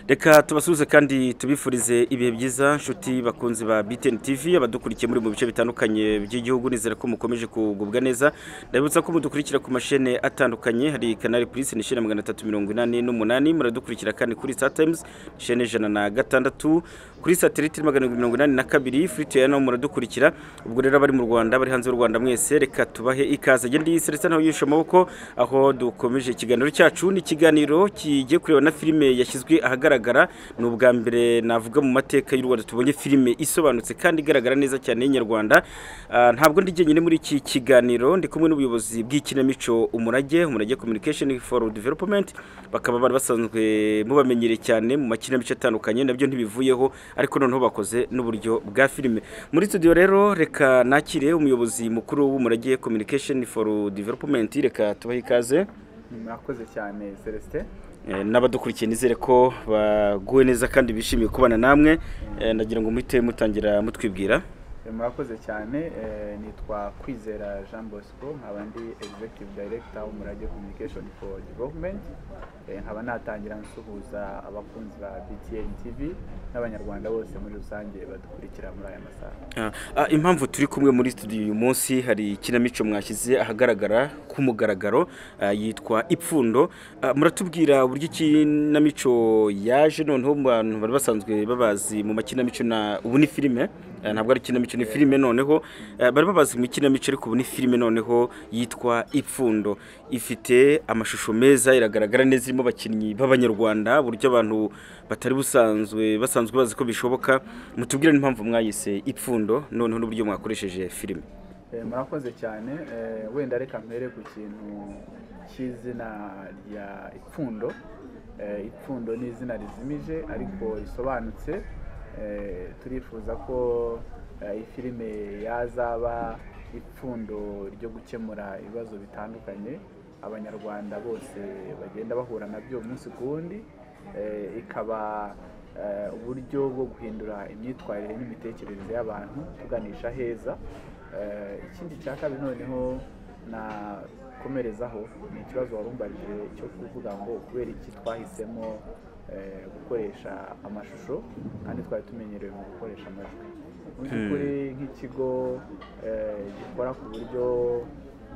reka tubasuhuze kandi tubifurize ibihe byiza nshuti bakunzi ba BTN TV abadukurikiye muri mu bice bitandukanye by'igihugu nizere ko mukomeje kugubwa neza ndabibutsa ko mudukurikira ku mashene atandukanye hari Canal Plus ni shene 388 muradukurikira kandi kuri Star Times shene 106 kuri satellite 782 Free TV naho muradukurikira ubwo rero abari mu Rwanda bari hanze y'u Rwanda mwese reka tubahe ikaze gende Celestin naho yishe amaboko aho dukomeje ikiganiro cyacu ni ikiganiro kigiye kureba na filime yashyizwe ahagaragara ni ubwa mbere navuga mu mateka y'u Rwanda tubonye filime isobanutse kandi igaragara neza cyane y'inyarwanda ntabwo ndi jyenyine muri iki kiganiro ndi kumwe n'ubuyobozi bw'ikinamico umurage umurage communication for development bakaba bari basanzwe mubamenyereye cyane mu makinamico atandukanye nabyo ntibivuyeho ariko noneho bakoze n'uburyo bwa filime muri studio rero reka nakire umuyobozi mukuru w'umurage communication for development reka tubahe ikaze murakoze cyane celestin n'abadukurikiye nizere ko baguwe neza kandi bishimiye kubana namwe nagira ngo muhite mutangira mutwibwira murakoze cyane nitwa kwizera jean bosco nkaba ndi executive director w'umurage communication for development nkaba natangira nsuhuza abakunzi ba btn tv n'abanyarwanda bose muri rusange badukurikira muri aya masaha impamvu turi kumwe muri studio uyu munsi hari ikinamico mwashyize ahagaragara k'umugaragaro yitwa ipfundo muratubwira uburyo ikinamico yaje noneho abantu bari basanzwe babazi mu makinamico ubu ni filime ntabwo ari ikinamico ni filime noneho bari babazi mu ikinamico ariko ubu ni filime noneho yitwa ipfundo ifite amashusho meza iragaragara neza irimo abakinnyi b'abanyarwanda buryo abantu batari busanzwe basanzwe bazi ko bishoboka mutubwire n'impamvu mwayise ipfundo noneho n'uburyo mwakoresheje filime murakoze cyane wenda reka mpere ku kintu cy'izina rya ipfundo ipfundo ni izina rizimije ariko risobanutse turifuza ko iyi filime yazaba ipfundo ryo gukemura ibibazo bitandukanye abanyarwanda bose bagenda bahura nabyo umunsi ku wundi ikaba uburyo bwo guhindura imyitwarire n'imitekerereze y'abantu tuganisha heza ikindi cya kabiri noneho nakomerezaho ni ikibazo warumbajije cyo kuvuga ngo kubera iki twahisemo gukoresha amashusho kandi twari tumenyerewe mu gukoresha amajwi mu by'ukuri nk'ikigo gikora ku buryo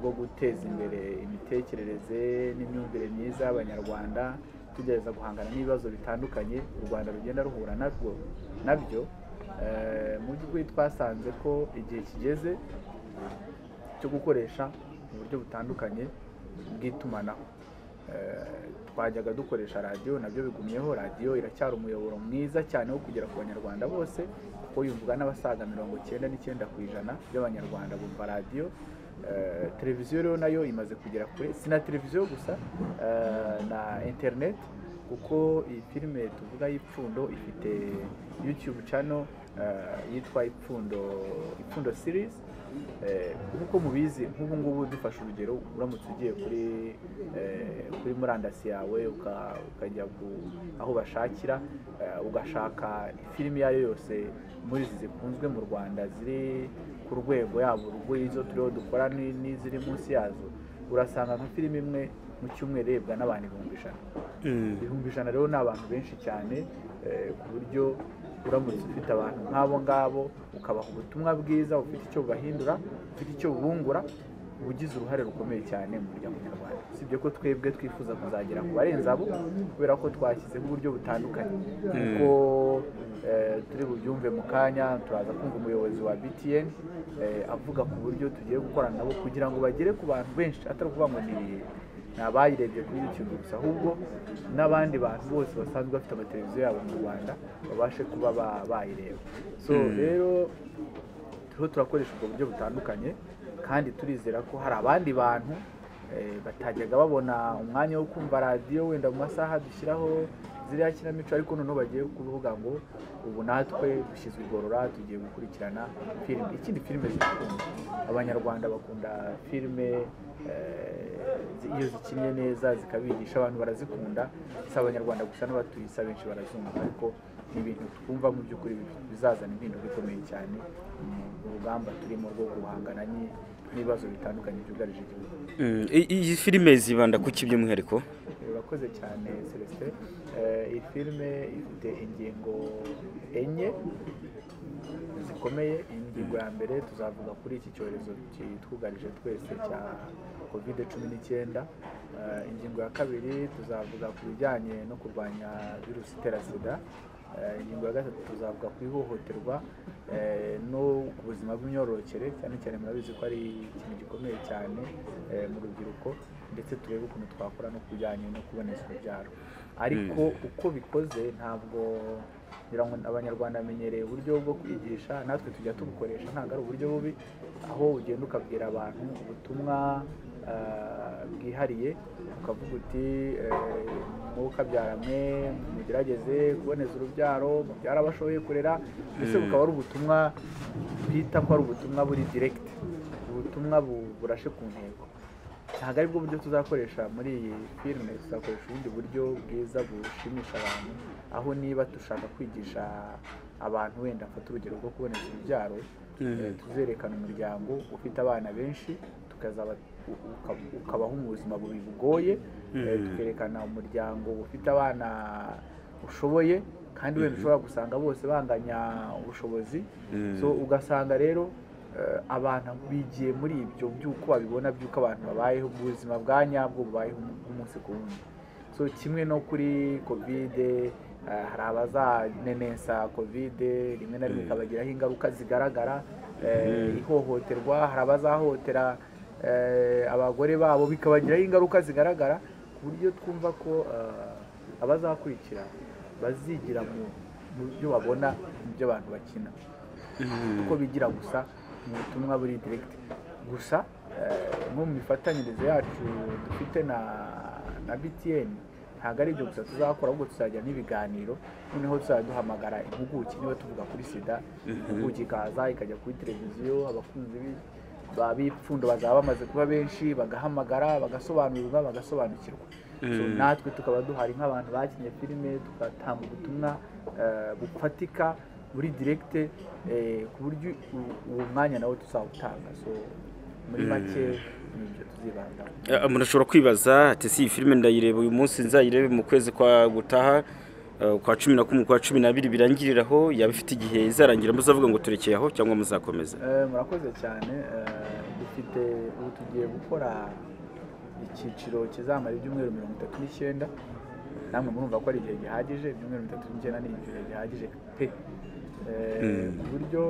bwo guteza imbere imitekerereze n'imyumvire myiza y'abanyarwanda tugerageza guhangana n'ibibazo bitandukanye u rwanda rugenda ruhura nabwo nabyo mu by'ukuri twasanze ko igihe kigeze cyo gukoresha uburyo butandukanye bw'itumanaho twajyaga dukoresha radiyo nabyo bigumyeho radiyo iracyari umuyoboro mwiza cyane wo kugera ku banyarwanda bose kuko yumvwa n'abasaga mirongo icyenda n'icyenda ku ijana by'abanyarwanda bumva radiyo televiziyo rero nayo imaze kugera kure si na televiziyo gusa na interineti kuko iyi filime tuvuga y'ipfundo ifite yutube cano yitwa ipfundo ipfundo sirizi nk'uko mubizi nk'ubu ngubu dufashe urugero uramutse ugiye kuri kuri murandasi yawe ukajya aho bashakira ugashaka filime iyo ari yo yose muri izi zikunzwe mu rwanda ziri ku rwego yaba urw'izo turiho dukora n'iziri munsi yazo urasanga nka filime imwe mu cyumweru irebwa n'abantu ibihumbi ijana ibihumbi ijana rero ni abantu benshi cyane ku buryo uramutse ufite abantu nk'abo ngabo ukabaha ubutumwa bwiza ufite icyo bubahindura ufite icyo bubungura uba ugize uruhare rukomeye cyane mu muryango nyarwanda usibye ko twebwe twifuza kuzagera ku barenze abo kubera ko twashyizeho uburyo butandukanye kuko turi bubyumve mu kanya turaza kumva umuyobozi wa btn avuga ku buryo tugiye gukorana nabo kugira ngo bagere ku bantu benshi atari ukuvuga ngo ni ni abayirebye kuri YouTube gusa ahubwo n'abandi bantu bose basanzwe bafite amateleviziyo yabo mu Rwanda babashe kuba bayireba so rero turiho turakoresha ubwo buryo butandukanye kandi turizera ko hari abandi bantu batajyaga babona umwanya wo kumva radiyo wenda mu masaha dushyiraho ziriya kinamico ariko noneho bagiye kuvuga ngo ubu natwe dushyizwe igorora tugiye gukurikirana filime ikindi filime zikunda abanyarwanda bakunda filime iyo zikinnye neza zikabigisha abantu barazikunda si abanyarwanda gusa n'abatuye isi abenshi barazumva ariko ni ibintu twumva mu by'ukuri bizazana impinduka ikomeye cyane mu rugamba turimo rwo guhangana n'ibibazo bitandukanye byugarije igihugu Mm, i- iyi filime zibanda ku ki by'umwihariko urakoze cyane celestin Eh, iyi filime ifite ingingo enye zikomeye ingingo ya mbere tuzavuga kuri iki cyorezo kitwugarije twese cya kovide cumi n'icyenda Eh, ingingo ya kabiri tuzavuga ku bijyanye no kurwanya virusi itera sida Eh, ingingo ya gatatu tuzavuga ku ihohoterwa eh, no ku buzima bw'imyororokere cyane cyane murabizi ko ari ikintu gikomeye cyane eh, mu rubyiruko ndetse turebe ukuntu twakora no ku bijyanye no kuboneza urubyaro ariko uko bikoze ntabwo ngira ngo abanyarwanda bamenyereye uburyo bwo kwigisha natwe tujya tubukoresha ntabwo ari uburyo bubi aho ugenda ukabwira abantu ubutumwa ah, bwihariye ukavuga uti eh, mukabyaranywe mugerageze kuboneza urubyaro mubyara abashoboye kurera mbese Mm. bukaba ari ubutumwa twita ko ari ubutumwa buri diregiti ubutumwa bu- burashe ku ntego ntabwo ari bwo buryo tuzakoresha muri iyi filime tuzakoresha ubundi buryo bwiza bushimisha abantu aho niba dushaka kwigisha abantu wenda mfata urugero rwo kuboneza urubyaro Mhm. eh, tuzerekana umuryango ufite abana benshi tukazaba u- uka- ukabaho mu buzima bubi bugoye eh, Mhm. tukerekana umuryango ufite abana ushoboye kandi wenda ushobora gusanga bose banganya ubushobozi Mhm. so ugasanga rero eh, abantu bigiye muri ibyo by'uko babibona by'uko abantu babayeho ubuzima bwa nyabwo bubayeho umunsi ku wundi so kimwe no kuri kovide eh, hari abazanenesa kovide rimwe na rimwe Mm. ikabagiraho ingaruka zigaragara eh, ihohoterwa hari abazahohotera eh, abagore babo bikabagiraho ingaruka zigaragara ku buryo twumva ko eh, abazakurikira bazigira mu- mu byo babona mu byo abantu bakina Mm. uko bigira gusa mu butumwa buri direct gusa eh, nko mu mifatanyirize yacu dufite na na BTN ntabwo ari ibyo gusa tuzakora ahubwo tuzajya n'ibiganiro noneho tuzajya duhamagara impuguke niba tuvuga kuri sida impuguke ikaza ikajya kuri televiziyo abakunzi bi- ba- b'ipfundo bazaba bamaze kuba benshi bagahamagara bagasobanurirwa bagasobanukirwa So, Mm. natwe tukaba duhari nk'abantu bakinnye filime tugatanga ubutumwa eh, bufatika muri direkite ku buryo u- uwo mwanya nawe tuzawutanga so muri make ni ibyo tuzibandaho Ah, umuntu ashobora kwibaza ati si iyi filime ndayireba uyu munsi nzayirebe mu kwezi kwa gutaha ah, kwa cumi na kumwe kwa cumi n'abiri birangiriraho yaba ifite igihe izarangira muzavuga ngo turekeye aho cyangwa muzakomeza Eh, murakoze cyane eh, dufite ubu tugiye gukora icyiciro kizamara ibyumweru mirongo itatu n'icyenda namwe murumva ko ari igihe gihagije ibyumweru mirongo itatu n'icyenda ni igihe gihagije pe Eh, ku buryo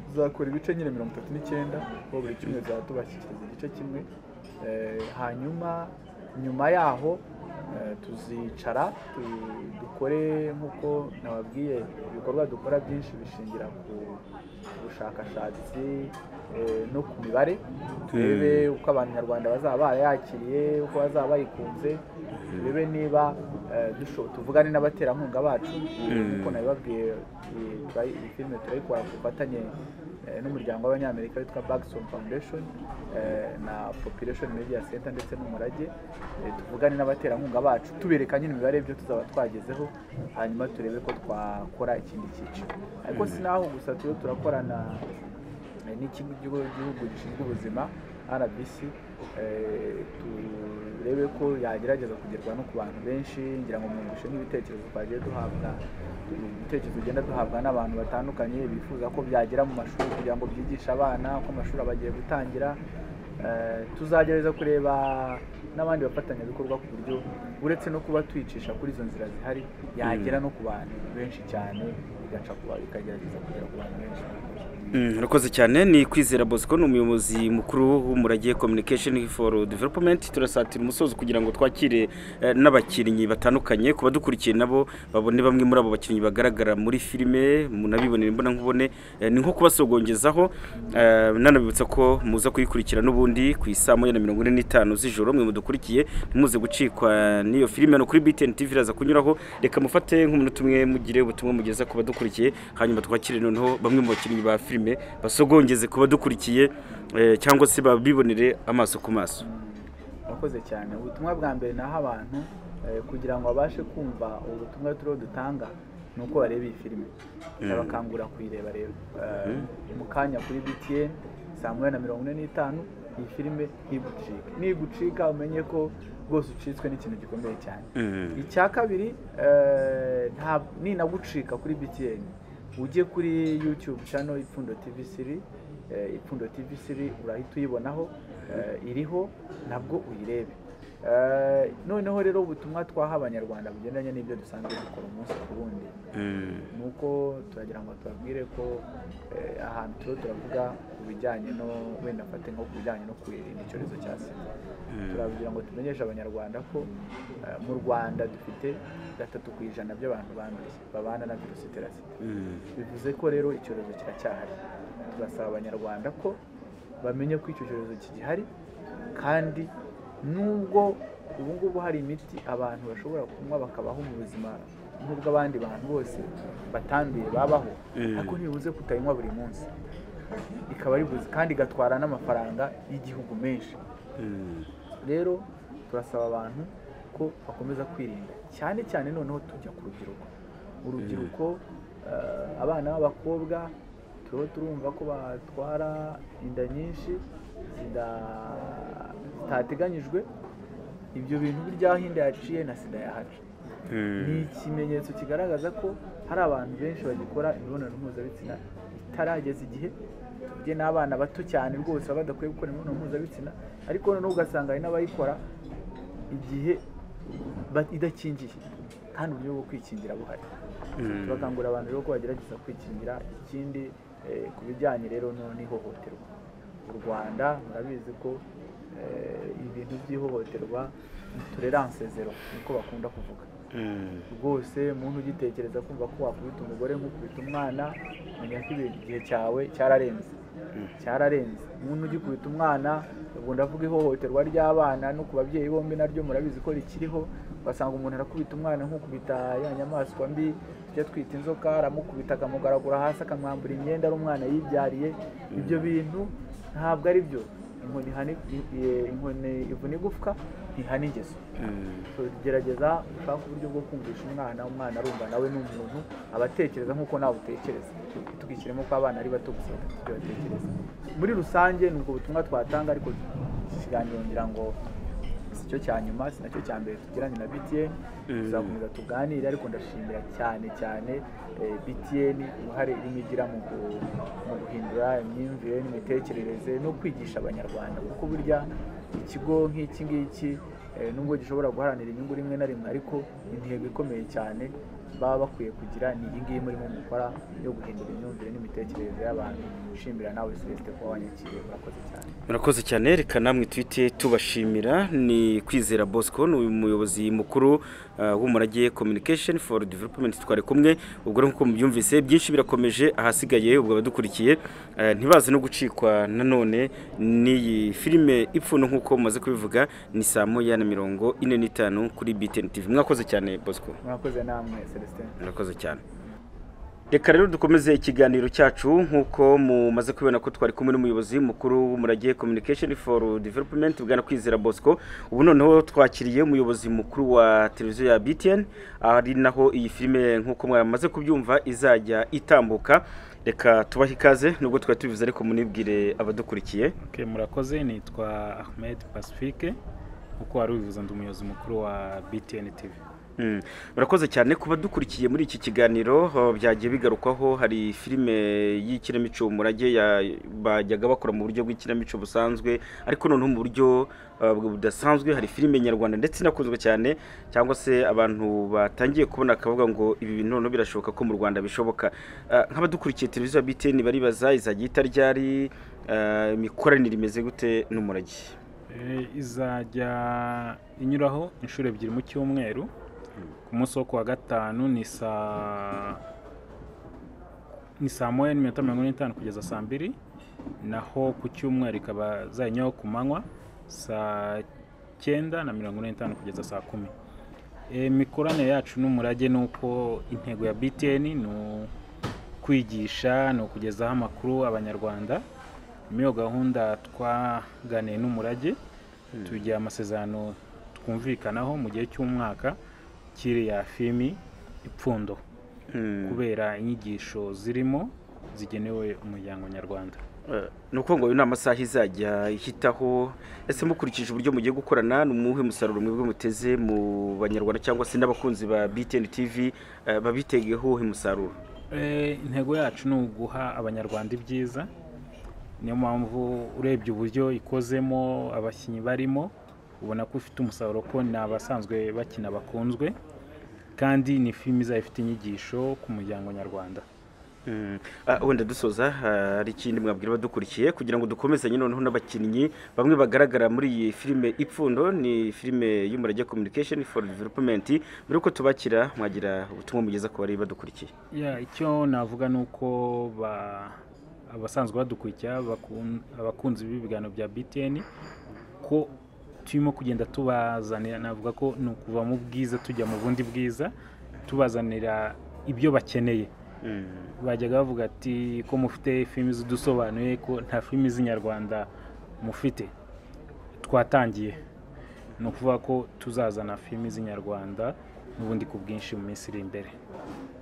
tuzakora ibice nyine mirongo itatu n'icyenda aho buri kimwe tuzaba tubashyikiriza igice kimwe Eh, hanyuma nyuma yaho eh, tuzicara tu- dukore nk'uko nababwiye ibikorwa dukora byinshi bishingira ku bushakashatsi eh, no ku mibare turebe uko abanyarwanda bazaba barayakiriye uko bazaba bayikunze turebe niba eh, dusho- tuvugane n'abaterankunga bacu nk'uko nabibabwiye eh, turayi- iyi filime turayikora ku bufatanye eh, n'umuryango w'abanyamerika witwa Bergson Foundation eh, na Population Media Center ndetse n'umurage Eh, tuvugane n'abaterankunga bacu tubereka nyine imibare y'ibyo tuzaba twagezeho hanyuma turebe ko twakora ikindi cyiciro ariko sinaho gusa turiho turakorana eh, n'ikigo cy'igihugu gishinzwe ubuzima rbc eh, turebe ko yagerageza kugerwa no ku bantu benshi ngira ngo mwumvishe n'ibitekerezo twagiye duhabwa ibitekerezo tugenda duhabwa n'abantu batandukanye bifuza ko byagera mu mashuri kugira ngo byigishe abana ko amashuri aba agiye gutangira Eh, tuzagerageza kureba n'abandi bafatanyabikorwa ku buryo uretse no kuba twicisha kuri izo nzira zihari yagera no ku bantu benshi cyane igaca kuba ikagerageza kugera ku bantu benshi Mm, Urakoze cyane ni Kwizera Bosco ni umuyobozi mukuru w'umurage Communication for Development turasatira umusozo kugira ngo twakire eh, n'abakinnyi batandukanye kuba dukurikiye nabo babone bamwe muri abo bakinnyi bagaragara muri filime munabibonere imbona nkubone eh, ni nko kubasogongezaho eh, nanabibutsa ko muza kuyikurikira n'ubundi ku isaa moya na mirongo ine n'itanu z'ijoro mwe mudukurikiye ntimuze gucikwa n'iyo filime hano kuri BTN TV iraza kunyuraho reka mufate nk'umunota umwe mugire ubutumwa mugeza ku badukurikiye hanyuma twakire noneho bamwe mu bakinnyi ba filime basogongeze ku badukurikiye eh, cyangwa se babibonere amaso ku maso murakoze cyane ubutumwa bwa mbere naho abantu eh, kugira ngo babashe kumva ubu butumwa turiho dutanga ni uko bareba iyi filime ndabakangura kuyireba rero Eh, mu kanya kuri btn saa moya na mirongo ine n'itanu iyi filime ntigucike nigucika umenye ko rwose ucitswe n'ikintu gikomeye cyane Mhm. icya kabiri eh, nta- ninagucika kuri btn ujye kuri youtube channel ipfundo tv siri eh, ipfundo tv siri urahita uyibonaho eh, iriho nabwo uyirebe Eh, noneho rero ubutumwa twaha abanyarwanda bugendanye n'ibyo dusanzwe dukora umunsi ku wundi Mm. ni uko turagira ngo tubabwire ko eh, ahantu turiho turavuga ku bijyanye no wenda mfate nko ku bijyanye no kwirinda icyorezo cya sida turagira ngo tumenyeshe abanyarwanda ko eh, mu rwanda dufite gatatu ku ijana by'abantu banduye babana na virusi itera sida Mm. bivuze ko rero icyorezo kiracyahari tugasaba abanyarwanda ko bamenye ko icyo cyorezo kigihari kandi nubwo ubu ngubu hari imiti abantu bashobora kunywa bakabaho mu buzima nk'ubw'abandi bantu bose batanduye babaho Mm. ariko ntibibuze kutayinywa buri munsi ikaba ari buzi kandi igatwara n'amafaranga y'igihugu menshi Mm. rero turasaba abantu ko bakomeza kwirinda cyane cyane noneho tujya ku rubyiruko urubyiruko eh, abana b'abakobwa turiho turumva ko batwara inda nyinshi zida- zitateganyijwe ibyo bintu biryaho inda yaciye na sida yahaca ni Mm. ikimenyetso kigaragaza ko hari abantu benshi bagikora imibonano mpuzabitsina itarageza igihe tujye n'abana bato cyane rwose baba badakwiye gukora imibonano mpuzabitsina ariko noneho ugasanga hari n'abayikora igihe ba- idakingiye kandi uburyo bwo kwikingira buhari Mm. tubakangurira abantu rero ko bagerageza kwikingira ikindi eh, ku bijyanye rero no- n'ihohoterwa u rwanda murabizi ko eh, ibintu by'ihohoterwa tolerance zero niko bakunda kuvuga Mm. rwose umuntu ugitekereza kumva ko wakubita umugore nk'ukubita umwana menya ko ibintu igihe cyawe cyararenze cyararenze umuntu ugikubita umwana ubwo ndavuga ihohoterwa ry'abana no ku babyeyi bombi naryo murabizi ko rikiriho ugasanga umuntu arakubita umwana nk'ukubita ya nyamaswa mbi tujya twita inzoka aramukubita akamugaragura hasi akamwambura imyenda ari umwana yibyariye ibyo bintu ntabwo ari byo inkoni ihana- i- inkoni ivuna igufwa ntihana ingeso Mm. gerageza ushake uburyo bwo kumvisha umwana umwana arumva nawe ni umuntu aba atekereza nk'uko nawe utekereza ntitubwishyiremo ko abana ari bato gusa bafite ibyo batekereza muri rusange ni ubwo butumwa twatanga ariko ikiganiro ngira ngo si cyo cya nyuma si nacyo cya mbere tugiranye na btn Mm. tuzakomeza tuganire ariko ndashimira cyane cyane eh, btn uruhare irimo igira mu gu- mu guhindura imyumvire n'imitekerereze no kwigisha abanyarwanda kuko burya ikigo nk'iki ngiki eh, nubwo gishobora guharanira inyungu rimwe na rimwe ariko intego ikomeye cyane baba bakwiye kugira ni iyi ngiyi murimo mukora yo guhindura imyumvire n'imitekerereze y'abantu nshimira nawe celesite kuba wanyakiriye murakoze cyane murakoze cyane reka namwe twite tubashimira ni kwizera bosco ni uyu muyobozi mukuru ah, w'umurage communication for development twari kumwe ubwo rero nk'uko mubyumvise byinshi birakomeje ahasigaye ubwo abadukurikiye ah, ntibaze no gucikwa nanone n'iyi filime ipfundo nk'uko mumaze kubivuga ni saa moya na mirongo ine n'itanu kuri btn tv mwakoze cyane bosco murakoze namwe celestin murakoze cyane reka rero dukomeze ikiganiro cyacu nk'uko mumaze kubibona ko twari kumwe n'umuyobozi mukuru w'umurage communication for development bwana kwizera bosco ubu noneho twakiriye umuyobozi mukuru wa televiziyo ya btn ari naho iyi filime nk'uko mwamaze kubyumva izajya itambuka reka tubahe ikaze nubwo twari tubivuze ariko munibwire abadukurikiye Okay, murakoze nitwa ahmed pacifique uko wari ubivuze ndi umuyobozi mukuru wa btn tv Mm. murakoze cyane kuba dukurikiye muri iki kiganiro oh, byagiye bigarukwaho hari filime y'ikinamico umurage ya- bajyaga bakora mu buryo bw'ikinamico busanzwe ariko noneho mu buryo uh, bw- budasanzwe hari filime nyarwanda ndetse inakunzwe cyane cyangwa se abantu batangiye kubona akavuga ngo ibi bintu noneho birashoboka ko mu rwanda bishoboka Ah, nk'abadukurikiye televiziyo ya btn baribaza izajya itaryari imikoranire imeze gute n'umurage Eh, izajya inyuraho inshuro ebyiri mu cyumweru ku munsi wo ku wa gatanu ni saa ni saa moya n'iminota mirongo ine n'itanu kugeza saa mbiri naho ku cyumweru ikaba zajyaho ku manywa saa cyenda na mirongo ine n'itanu kugeza saa kumi Eh, imikoranire yacu n'umurage ni uko intego ya btn ni u- kwigisha ni ukugezaho amakuru abanyarwanda muri iyo gahunda twaganiye n'umurage tugira amasezerano twumvikanaho mu gihe cy'umwaka kiriya filimi ipfundo kubera inyigisho zirimo zigenewe umuryango nyarwanda Eh, ni ukuvuga ngo uyu ni amasaha izajya ihitaho ese mukurikije uburyo mugiye gukorana ni umuhe umusaruro mwebwe muteze mu banyarwanda cyangwa se n'abakunzi ba BTN TV eh, babitegeho uwuhe musaruro Eh, intego yacu ni uguha abanyarwanda ibyiza niyo mpamvu urebye uburyo ikozemo abakinnyi barimo ubona ko ifite umusaruro ko ni abasanzwe bakina bakunzwe kandi ni filime izaba ifite inyigisho ku muryango nyarwanda Mm. Ah, wenda dusoza ah, hari ikindi mwabwira abadukurikiye kugira ngo dukomezanye noneho n'abakinnyi bamwe bagaragara muri iyi filime ipfundo ni filime y'umurage communication for development mbere yuko tubakira mwagira ubutumwa mugeza ku bari badukurikiye Ya, icyo navuga ni uko ba- abasanzwe badukurikira bakun- abakunzi b'ibiganiro bya BTN ko turimo kugenda tubazanira navuga ko ni ukuva mu bwiza tujya mu bundi bwiza tubazanira ibyo bakeneye Mm. bajyaga bavuga ati ko mufite filimi zidusobanuye ko nta filimi z'inyarwanda mufite twatangiye ni ukuvuga ko tuzazana filimi z'inyarwanda n'ubundi ku bwinshi mu minsi iri imbere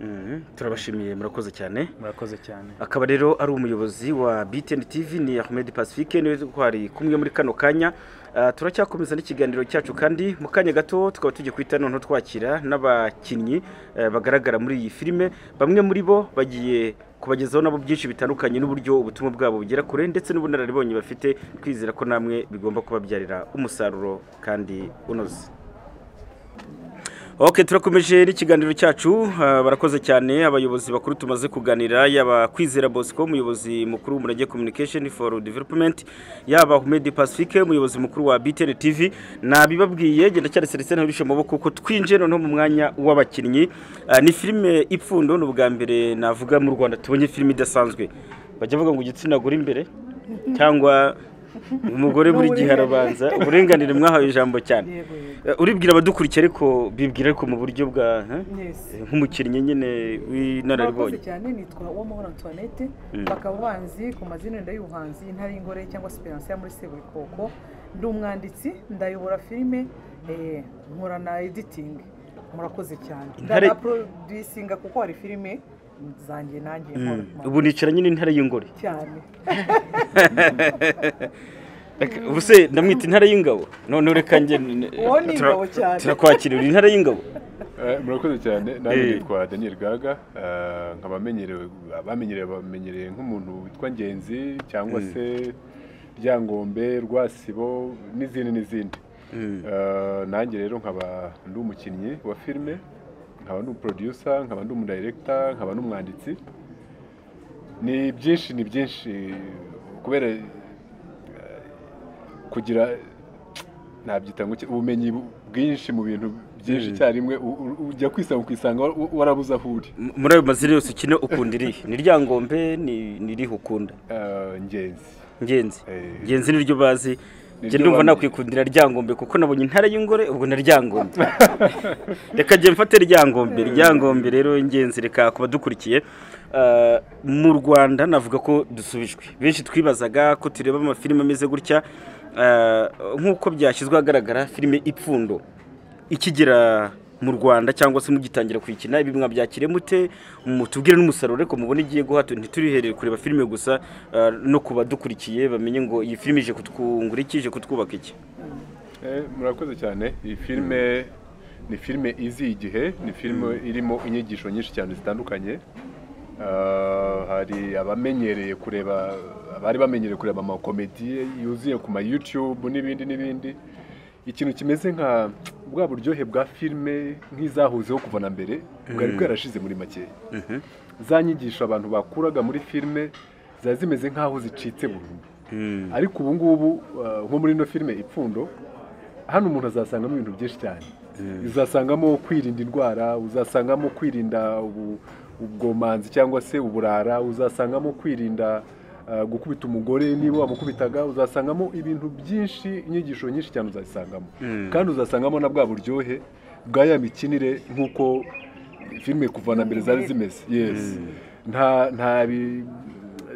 Mm. turabashimiye murakoze cyane murakoze cyane akaba rero ari umuyobozi wa BTN TV ni Ahmed Pacifique niwe twari kumwe muri kano kanya Ah, turacyakomeza n'ikiganiro cyacu kandi mu kanya gato tukaba tugiye guhita noneho twakira n'abakinnyi eh, bagaragara muri iyi filime bamwe muri bo bagiye kubagezaho nabo byinshi bitandukanye n'uburyo ubutumwa bwabo bugera kure ndetse n'ubunararibonye bafite twizera ko namwe bigomba kubabyarira umusaruro kandi unoze Ok turakomeje n'ikiganiro cyacu ah, barakoze cyane abayobozi bakuru tumaze kuganira yaba Kwizera Bosco umuyobozi mukuru w'umurage communication for development yaba Ahmed Pacifique umuyobozi mukuru wa BTN TV nabibabwiye genda cyane seretse ntabishe maboko ko twinje noneho mu mwanya w'abakinnyi Ah, ni filime ipfundo ni ubwa mbere navuga mu Rwanda tubonye filime idasanzwe bajya bavuga ngo igitsina gore imbere cyangwa umugore buri gihe arabanza uburenganire mwahawe ijambo cyane yego yego Eh, uribwira abadukurikiye ariko bibwira ariko mu buryo bwa eh? Yes. Eh, nk'umukinnyi nyine murakoze w'inararibonye cyane nitwa uwamahoro antoinette Mm. bakaba banzi ku mazina wenda y'ubuhanzi intaringore cyangwa siperanse yo muri seburikoko ndi umwanditsi ndayobora filime eh, nkora na editingi murakaze cyane Intare- ndanaproducinga kuko hari filime zanjye nanjye nkora Mm. ubu nicara nyine intare y'ingore cyane Reka- ubu se ndamwita intare y'ingabo noneho reka njye Uwo ni tura- ingabo cyane. turakwakirira intare y'ingabo Eh, murakoze cyane nawe Eh. nitwa daniel gaga eh, nkaba amenyerewe abamenyereye bamenyereye nk'umuntu witwa ngenzi cyangwa se ryangombe rwasibo n'izindi n'izindi Mm. Eh, nanjye rero nkaba ndi umukinnyi wa filime nkaba ndi umuproducer nkaba ndi umudirector nkaba n'umwanditsi ni byinshi ni byinshi kubera eh, kugira nabyita ngo iki- ubumenyi bwinshi mu bintu byinshi icyarimwe u- u- ujya kwisanga ukisanga wa- warabuze aho uri M- muri ayo mazina yose ukina ukunda irihe ni ryangombe ni ni irihe ukunda Eh, ngenzi ngenzi Eh. ngenzi niryo bazi njye Niryo ndumva bamenye. nakwikundira ryangombe kuko nabonye intare y'ingore ubwo na ryangombe reka njye mfate ryangombe ryangombe rero ingenzi reka kuba dukurikiye mu rwanda navuga ko dusubijwe benshi twibazaga ko tureba amafilime ameze gutya Ah, nk'uko byashyizwe ahagaragara filime ipfundo ikigera mu rwanda cyangwa se mugitangira kuyikina ibi mwabyakire mute mutubwire n'umusaruro ariko mubona igiye guha tu- ntituriherere kureba filime gusa ah, no kuba dukurikiye bamenye ngo iyi filime ije kutwungura iki ije kutwubaka iki Eh, murakoze cyane iyi filime ni filime izi igihe ni filime irimo inyigisho nyinshi cyane zitandukanye Ah, hari abamenyereye kureba abari bamenyereye kureba amakomedi yuzuye ku ma YouTube n'ibindi n'ibindi ikintu kimeze nka bwa buryohe bwa filime nk'izahozeho kuva na mbere bwari bwarashize muri makeya za nyigisho abantu bakuraga muri filime ziba zimeze nk'aho zicitse burundu ariko ubu ngubu uh, nko muri ino filime ipfundo hano umuntu azasangamo ibintu byinshi cyane uzasangamo kwirinda indwara uzasangamo kwirinda ubu- ubwomanzi cyangwa se uburara uzasangamo kwirinda uh, gukubita umugore niba wamukubitaga uzasangamo ibintu byinshi inyigisho nyinshi cyane uzasangamo kandi uzasangamo na bwa buryohe bwa ya mikinire nk'uko filime kuva na mbere zari zimeze yes nta nta bi-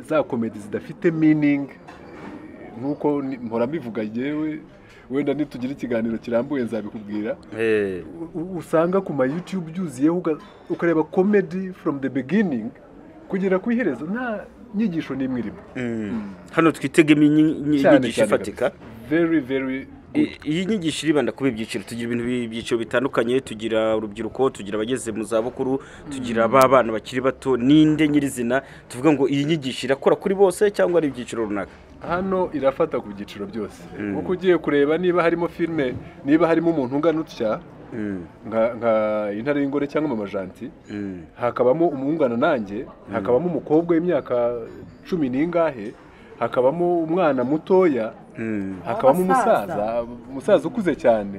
za komedi zidafite meaning nk'uko ni- mpora mbivuga yewe wenda nitugire ikiganiro kirambuye nzabikubwira Eh, u- usanga ku ma youtube byuziyeho uga- ukareba comedy from the beginning kugera ku iherezo nta nyigisho n'imwe irimo mm. hano twitegemo inyi- inyi- inyigisho ifatika very very good I- iyi nyigisho iribanda kuba ibyiciro tugira ibintu bi- ibyiciro bitandukanye tugira urubyiruko tugira abageze mu zabukuru tugira ba bana bakiri bato ninde nyirizina tuvuga ngo iyi nyigisho irakora kuri bose cyangwa ari ibyiciro runaka hano irafata ku byiciro byose kuko ugiye kureba niba harimo filime niba harimo umuntu ungana utya Mm, nka nka intare y'ingore cyangwa mamajanti mm, hakabamo umwungana nanjye hakabamo umukobwa w'imyaka cumi n'ingahe hakabamo umwana mutoya mm. hakabamo Abasaza. umusaza umusaza ukuze cyane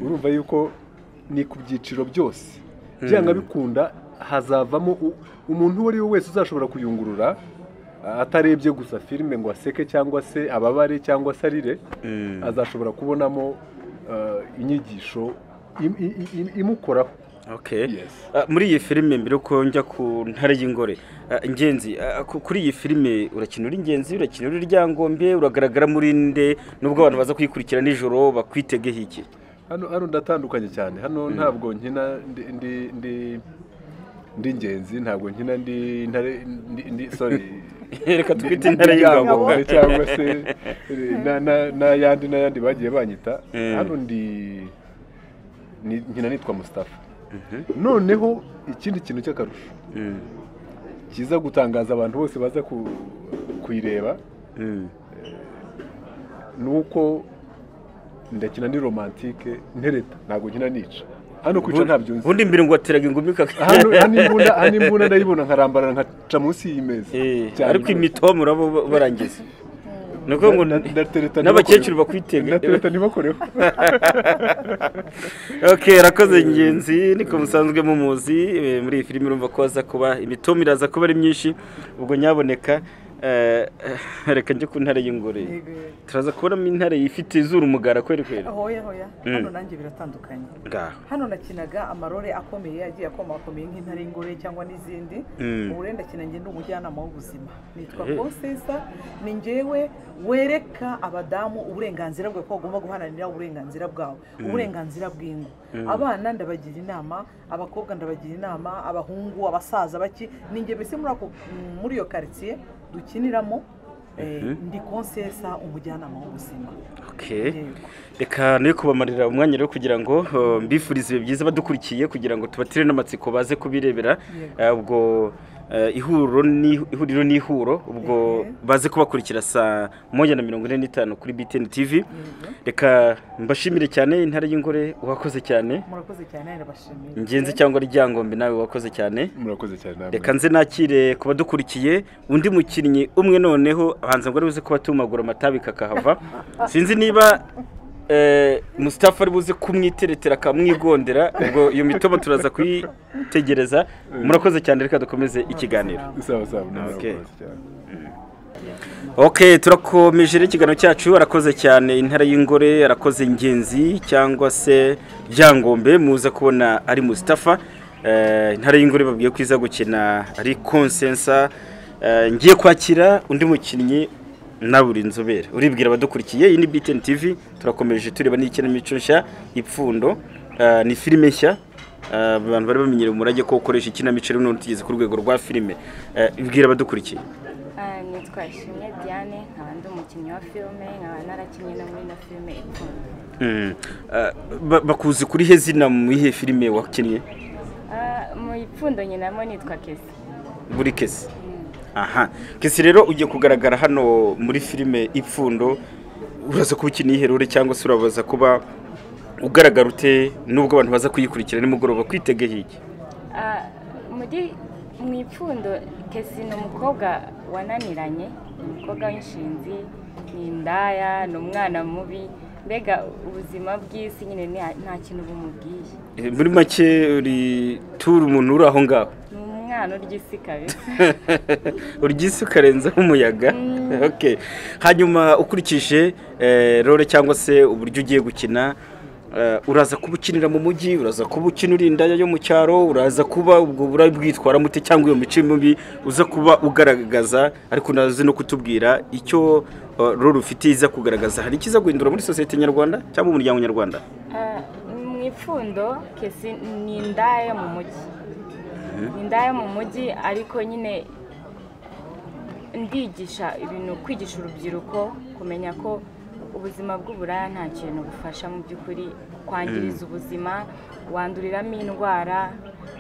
urumva yuko ni ku byiciro byose byanga bikunda hazavamo u- umuntu uwo ari we wese uzashobora kuyungurura a- atarebye gusa filime ngo aseke cyangwa se ababare cyangwa se arire Mm. azashobora kubonamo uh, inyigisho im- i- i- imukoraho Okay. Yes. Ah, muri iyi filime mbere ko njya ku ntare y'ingore ah, ingenzi ah, ku- kuri iyi filime urakinura ingenzi urakinura iryangombe uragaragara muri nde nubwo abantu baza kuyikurikira nijoro bakwitegeho iki hano hano ndatandukanye cyane hano ntabwo nkina ndi ndi ndi ndi ingenzi ntabwo nkina ndi ntare ndi ndi sorry reka ndi- twite ndi- intare ndi y'ingabo Ryangombe cyangwa se na- na- n'ayandi n'ayandi bagiye banyita Mm. hano ndi ni- nkina nitwa Mustafa noneho ikindi kintu cy'akarusho Mm, kiza gutangaza abantu bose baza ku- kuyireba mm, ni uko ndakina ni romantike ntereta ntabwo nkina nica hano kwica ntabyo nzi ubundi mbere ngo wateraga ingumi kaka hano hano imbunda hano imbunda ndayibona nkarambarara nkaca munsi y'imeza Eh, Cyane ariko rwose. imitomo urabo barangiza ni ukuvuga ngo Na- na- ndatereta n'abakecuru ntibakoreho. bakwitega ndatereta ntibakoreho ok arakoze ingenzi niko musanzwe mumuzi eh, muri iyi filime urumva ko haza kuba imitomo iraza kuba ari myinshi ubwo nyaboneka eh, reka njye ku ntare y'ingore turaza kubonamo intare ifite izuru umugara kweri kweri hoya hoya Mm. hano nanjye biratandukanye ngaho hano nakinaga amarore akomeye yagiye akomakomeye nk'intare y'ingore cyangwa n'izindi Mm. ubu rero ndakina njye ndi umujyanama w'ubuzima nitwa Eh. kosesa ni njyewe wereka abadamu uburenganzira bwawe ko bagomba guharanira uburenganzira bwawe uburenganzira bw'ingo abana ndabagira inama abakobwa ndabagira inama abahungu abasaza baki ni njye mbese muri ako- muri iyo karitsiye dukiniramo eh, ndi konsesa umujyanama w'ubuzima ok Yego. reka nayo kubamarira umwanya rero kugira ngo eh, mbifurize ibihe byiza badukurikiye kugira ngo tubatire n'amatsiko baze kubirebera Yego. Eh, ubwo eh, ihuriro ni ihuriro ni ihuro ubwo Mhm. baze kubakurikira saa moya na mirongo ine n'itanu kuri BTN TV reka mbashimire cyane intare y'ingore wakoze cyane murakoze cyane ndabashimiye ingenzi cyangwa ryangombe nawe wakoze cyane murakoze cyane namwe. reka nze nakire ku badukurikiye undi mukinnyi umwe noneho ahanze ngo ari buze kuba tumagura amatabi kakahava sinzi niba eh, Mustafa ari buze kumwiteretera akamwigondera ubwo iyo mitobo turaza kuyitegereza murakoze cyane reka dukomeze ikiganiro sawa sawa namwe Okay. murakoze cyane ok turakomeje rero ikiganiro cyacu arakoze cyane intara y'ingore arakoze ingenzi cyangwa se ryangombe muza kubona ari musitafa intara y'ingore babwiye ko iza gukina ari konsensa Eh, ngiye kwakira undi mukinnyi nawe uri inzobere uribwira abadukurikiye iyi ni btn tv turakomeje tureba n'ikinamico nshya ipfundo Eh, ni filime nshya Eh, abantu bari bamenyereye umurage ko ukoresha ikinamico rimwe n'ubu tugeze ku rwego rwa filime Eh, ibwira abadukurikiye Ah, nitwa Ishimwe Diane nkaba ndi umukinnyi wa filime nkaba narakinnye no muri ino filime ikunda Mm. Ah, ba- bakuzi kuri he zina mu ihe filime wakinnye Ah, mu ipfundo nyinamo nitwa Kesi buri kesi aha kesi rero ugiye kugaragara hano muri filime ipfundo uraza kuba ukina iherure cyangwa se urabaza kuba ugaragara ute nubwo abantu baza kuyikurikira nimugoroba kwitegeye iki Ah, muri mu ipfundo Kesi ni umukobwa wananiranye ni umukobwa w'inshinzi ni indaya ni umwana mubi mbega ubuzima bw'isi nyine ni- nta kintu bumubwiye Eh, muri make uri tura umuntu uri aho ngaho ni umwana urya isi kabisa uryise ukarenzaho umuyaga Okay. hanyuma ukurikije eh, role cyangwa se uburyo ugiye gukina Eh, uraza kuba ukinira mu mujyi uraza kuba ukina uri indaya yo mu cyaro uraza kuba ubwo burabwitwara mute cyangwa iyo mico mibi uza kuba ugaragaza ariko nazi no kutubwira icyo eh, role ufite iza kugaragaza hari ikiza guhindura muri sosiyete nyarwanda cyangwa umuryango nyarwanda Ah, mu ipfundo kesi ni indaya mu mujyi ni indaya mu mujyi ariko nyine ndigisha ibintu kwigisha urubyiruko kumenya ko ubuzima bw'uburaya nta kintu bufasha mu by'ukuri kwangiriza ubuzima wanduriramo indwara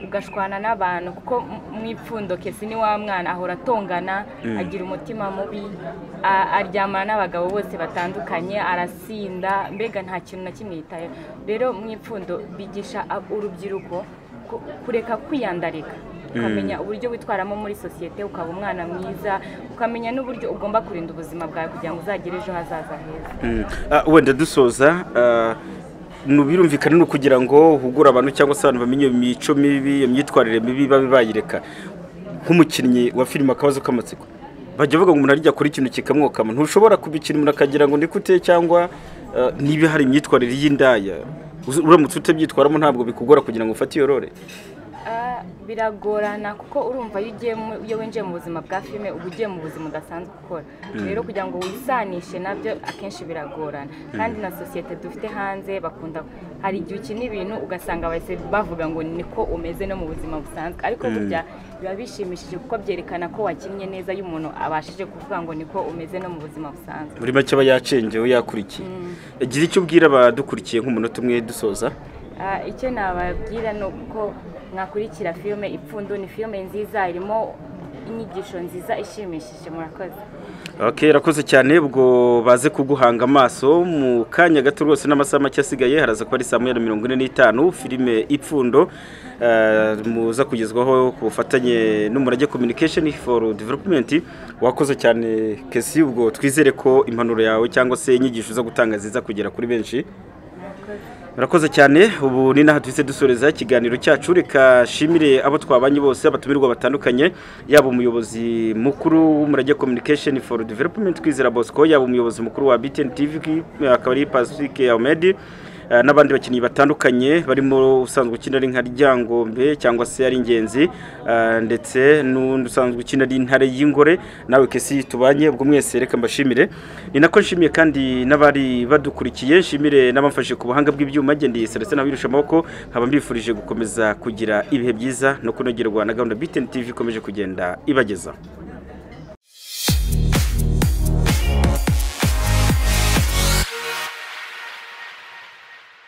ugashwana n'abantu kuko mu ipfundo kesi ni wa mwana ahora atongana agira umutima mubi a- aryamana n'abagabo bose batandukanye arasinda mbega nta kintu na kimwe yitayeho rero mu ipfundo bigisha ab- urubyiruko ku- kureka kwiyandarika ukamenya uburyo witwaramo muri sosiyete ukaba umwana mwiza ukamenya n'uburyo ugomba kurinda ubuzima bwawe kugira ngo uzagire ejo hazaza heza Mm. Ah, wenda dusoza ah, nu- birumvikana ni ukugira ngo hugure abantu cyangwa se abantu bamenye iyo mico mibi iyo myitwarire mibi babe bayireka nk'umukinnyi wa filime akabazo k'amatsiko bajya bavuga ngo umuntu arijya kuri ikintu kikamwokama ntushobora kubikina umuntu akagira ngo ndikute cyangwa ah, niba hari imyitwarire y'indaya Uzi- uramutse utabyitwaramo ntabwo bikugora kugira ngo ufate iyo role Ah, biragorana kuko urumva iyo ugiye mu- iyo winjiye mu buzima bwa filime uba ugiye mu buzima udasanzwe ukora rero kugira ngo wisanishe nabyo akenshi biragorana kandi na sosiyete dufite hanze bakunda hari igihe ukina ibintu ugasanga bahise bavuga ngo niko umeze no mu buzima busanzwe ariko burya biba bishimishije kuko byerekana ko wakinnye neza iyo umuntu abashije kuvuga ngo niko umeze no mu buzima busanzwe muri make aba yacengewe yakurikiye gira icyo ubwira abadukurikiye nk'umunota umwe dusoza Ah, icyo nababwira ni uko mwakurikira filime ipfundo ni filime nziza irimo inyigisho nziza ishimishije murakoze Okay, rakoze cyane ubwo baze kuguhanga amaso mu kanya gato rwose n'amasaha make asigaye haraza kuba ari saa moya na mirongo ine n'itanu filime ipfundo eh, muza kugezwaho ku bufatanye n'umurage communication for development wakoze cyane kesi ubwo twizere ko impanuro yawe cyangwa se inyigisho uza gutanga ziza kugera kuri benshi murakoze cyane ubu ni naho duhise dusoreza ikiganiro cyacu reka shimire abo twabanye bose abatumirwa batandukanye yaba umuyobozi mukuru w'umurage communication for development kwizera bosco yaba umuyobozi mukuru wa btn tv akaba ari pacifique ahmed eh, n'abandi bakinnyi batandukanye barimo usanzwe ukina ari nka ryangombe cyangwa se ari ingenzi eh, ndetse n'undi usanzwe ukina ari intare y'ingore nawe kesi tubanye ubwo mwese reka mbashimire ni nako nshimiye kandi n'abari badukurikiye nshimire n'abamfashe ku buhanga bw'ibyuma ngendeye seretse n'abirusha amaboko nkaba mbifurije gukomeza kugira ibihe byiza no kunogerwa na gahunda BTN TV ikomeje kugenda ibagezaho